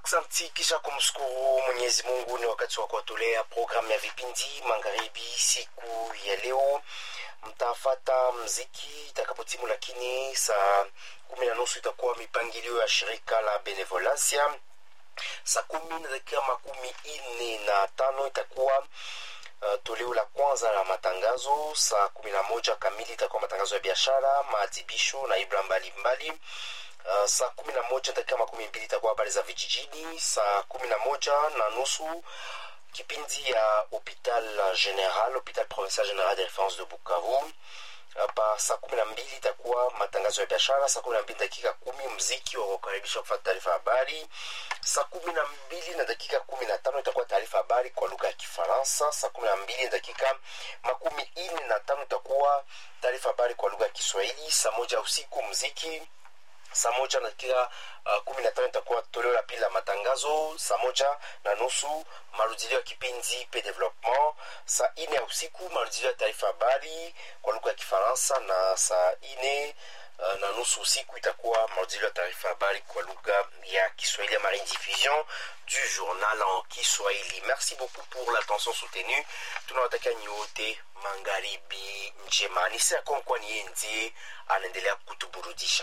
Aksanti kisha kumshukuru Mwenyezi Mungu, ni wakati wa kuwatolea programu ya vipindi magharibi siku ya leo. Mtafata mziki itakapotimu, lakini saa kumi na nusu itakuwa mipangilio ya shirika la Benevolencia. Saa kumi na dakika makumi ine na tano itakuwa Uh, toleo la kwanza la matangazo. Saa kumi na moja kamili itakuwa matangazo ya biashara, maadhibisho na ibra mbalimbali. Uh, saa kumi na moja dakika makumi mbili itakuwa habari za vijijini. Saa kumi na moja na nusu kipindi ya hopital general, hopital provincial general de reference de Bukavu. Hapa saa kumi na mbili itakuwa matangazo ya biashara. Saa kumi na mbili dakika kumi mziki wa kukaribisha kufata taarifa habari. Saa kumi na mbili na dakika kumi na tano itakuwa taarifa habari kwa lugha ya Kifaransa. Saa kumi na mbili na dakika makumi ine na tano itakuwa taarifa habari kwa lugha ya Kiswahili. Saa moja usiku mziki saa moja na dakika uh, kumi na tano itakuwa toleo la pili la matangazo. Saa moja na nusu marudilio ya kipindi pe development. Saa ine ya usiku marudilio ya taarifa habari kwa lugha ya Kifaransa, na saa ine uh, na nusu usiku itakuwa marudilio ya taarifa habari kwa lugha ya Kiswahili ya rediffusion du journal en Kiswahili. Merci beaucoup pour l'attention soutenue. Tunawatakia nyote magharibi njema. Ni saa konkwa ni ndiye anaendelea kutuburudisha.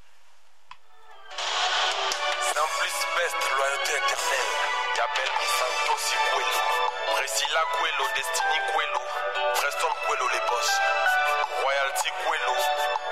Sans plus best, loyauté éternelle. Yabelmi Santos Cuelo. Priscilla Cuelo, Destiny Cuelo. Preston Cuelo, les boss. Royalty Cuelo.